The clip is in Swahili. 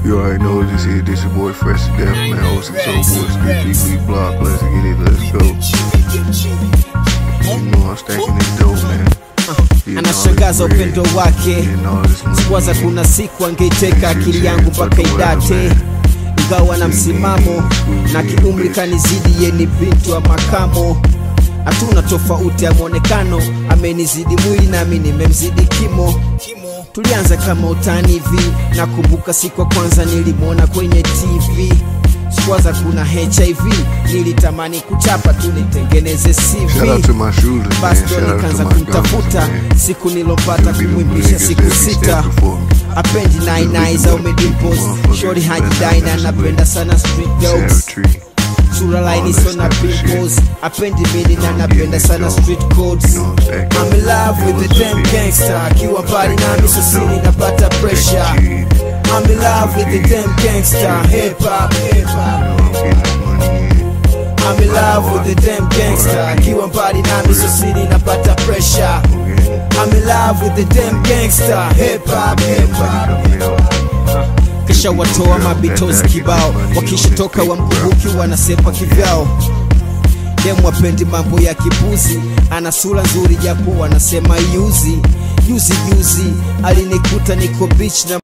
You already know this is this your boy Fresh to Death, man. OC Soul Boy, Street TV Block. Let's get it, let's go. You know I'm stacking this dope, man. Getting all this anashangaza bread, upendo wake getting all this money, sikuwaza man. kuna siku angeiteka akili yangu mpaka idate ingawa na msimamo na kiumri kanizidi yeni bintu wa makamo hatuna tofauti ya mwonekano amenizidi mwili nami nimemzidi kimo tulianza kama utani hivi nakumbuka siku ya kwanza nilimwona kwenye tv sikuwaza kuna hiv nilitamani kuchapa tu nitengeneze Shout out cv to my shooters, man. basi ndo Shout out to nikaanza my guns, kumtafuta man. siku nilopata Them be them kumwimbisha niggas siku that be sita stepping for me. apendi nainai za umedimpos shori hajidaina napenda sana street Sarah dogs Tree. sura laini All that so na type of shit. pimples apendi mini na napenda this sana dope. street codes You know what I'm saying? I'm in love with the damn gangster akiwa mbali nami so sini napata pressure I'm in love with the damn gangster hip hop hip hop I'm in love with the damn gangster akiwa mbali nami so sini napata pressure I'm in love with the damn gangster hip hop hip hop kisha watoa mabitozi kibao wakishatoka wamkumbuki wanasepa kivyao demu wapendi mambo ya kipuzi ana sura nzuri japo wanasema yuzi juzi juzi alinikuta niko beach na